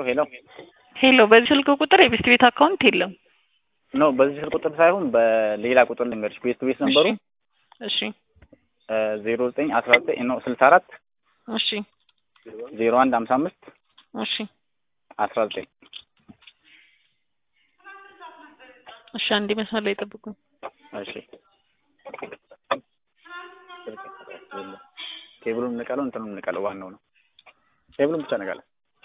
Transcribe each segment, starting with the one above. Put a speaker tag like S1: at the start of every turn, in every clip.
S1: ሄሎ
S2: ሄሎ፣ በዚህ ስልክ ቁጥር የቤስት ቤት አካውንት የለም።
S1: ኖ በዚህ ስልክ ቁጥር ሳይሆን በሌላ ቁጥር ልንገርሽ። ቤት ቤት ነበሩ
S2: እሺ
S1: ዜሮ ዘጠኝ አስራ ዘጠኝ ኖ ስልሳ አራት
S2: እሺ
S1: ዜሮ አንድ ሀምሳ አምስት
S2: እሺ
S1: አስራ ዘጠኝ
S2: እሺ፣ አንዴ መስመር ላይ ጠብቁኝ።
S1: እሺ ኬብሉን እንቀለው እንትኑን እንቀለው ዋናው ነው። ኬብሉን ብቻ ነቃለ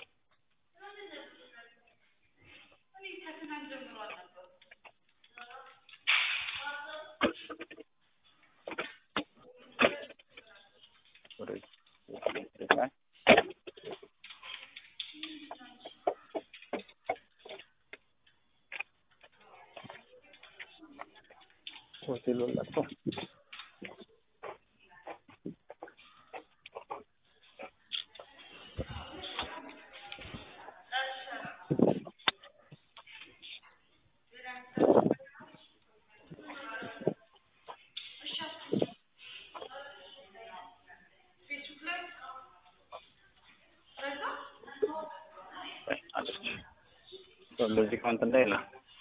S1: ሆቴል ወላቶ በዚህ ካውንት እንዳይላ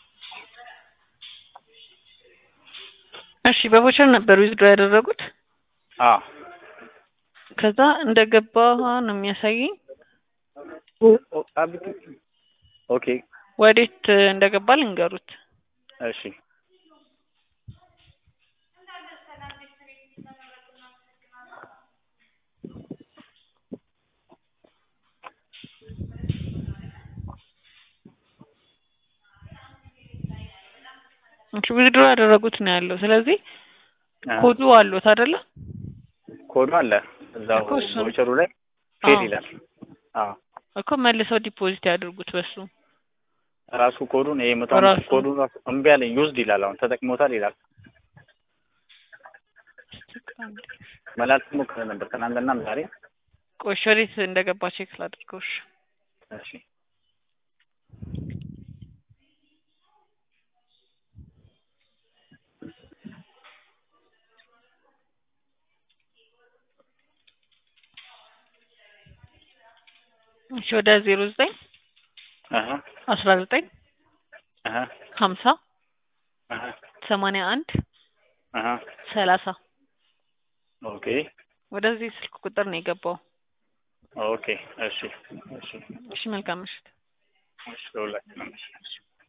S2: እሺ፣ በቦቸር ነበር ዊዝድሮ ያደረጉት።
S1: አዎ
S2: ከዛ እንደገባ ነው የሚያሳየኝ።
S1: ኦኬ
S2: ወዴት እንደገባ ልንገሩት።
S1: እሺ
S2: እሺ ዊዝድሮ ያደረጉት ነው ያለው። ስለዚህ ኮዱ አሉት አይደለ?
S1: ኮዱ አለ እዛው
S2: እኮ እሱ-
S1: ቮቸሩ ላይ ፌል
S2: አዎ።
S1: ይላል። አዎ
S2: እኮ መልሰው ዲፖዚት ያድርጉት በሱ።
S1: ራሱ ኮዱን ይሄ መቶ
S2: ራሱ።
S1: አምስት ኮዱን ራሱ እምቢ አለኝ ዩዝድ ይላል። አሁን ተጠቅሞታል ይላል። መላልስ ሞክረ ነበር ትናንትናም ዛሬ።
S2: ቆይ እሺ፣ ወዴት እንደገባ ቼክ ላድርገው። እሺ
S1: እሺ
S2: እሺ ወደ ዜሮ ዘጠኝ
S1: አሀ
S2: አስራ ዘጠኝ
S1: አሀ
S2: ሀምሳ
S1: አሀ
S2: ሰማንያ አንድ
S1: አሀ
S2: ሰላሳ
S1: ኦኬ
S2: ወደዚህ ስልክ ቁጥር ነው የገባው።
S1: ኦኬ እሺ እሺ
S2: እሺ መልካም ምሽት።
S1: እሺ ለሁላችንም እሺ